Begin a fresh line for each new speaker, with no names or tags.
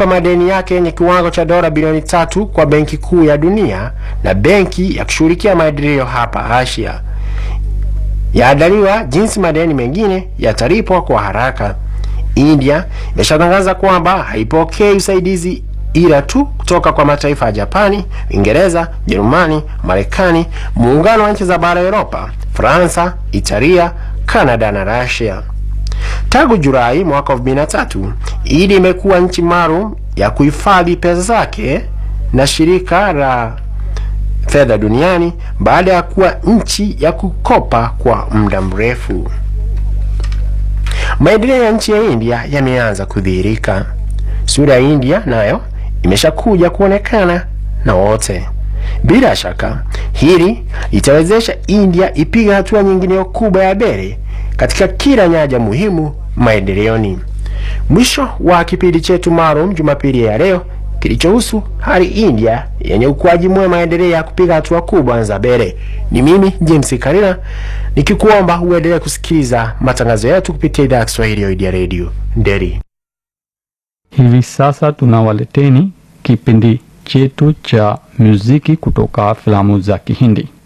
kulipa madeni yake yenye kiwango cha dola bilioni tatu kwa Benki Kuu ya Dunia na benki ya kushughulikia maendeleo hapa Asia. Yaandaliwa jinsi madeni mengine yatalipwa kwa haraka. India imeshatangaza kwamba haipokei usaidizi ila tu kutoka kwa mataifa ya Japani, Uingereza, Jerumani, Marekani, muungano wa nchi za bara Europa, Fransa, Italia, Kanada na Russia. Tangu Julai mwaka 2003, India imekuwa nchi maalum ya kuhifadhi pesa zake na shirika la fedha duniani baada ya kuwa nchi ya kukopa kwa muda mrefu. Maendeleo ya nchi ya India yameanza kudhihirika. Sura ya India nayo imeshakuja kuonekana na wote. Bila shaka hili litawezesha India ipiga hatua nyingine kubwa ya mbele katika kila nyanja muhimu maendeleoni. Mwisho wa kipindi chetu maalum Jumapili ya leo kilichohusu hali India yenye ukuaji mwema endelea kupiga hatua kubwa za mbele. Ni mimi James Karina nikikuomba uendelee kusikiliza matangazo yetu kupitia idhaa ya Kiswahili ya Radio Nderi.
Hivi sasa tunawaleteni kipindi chetu cha muziki kutoka filamu za Kihindi.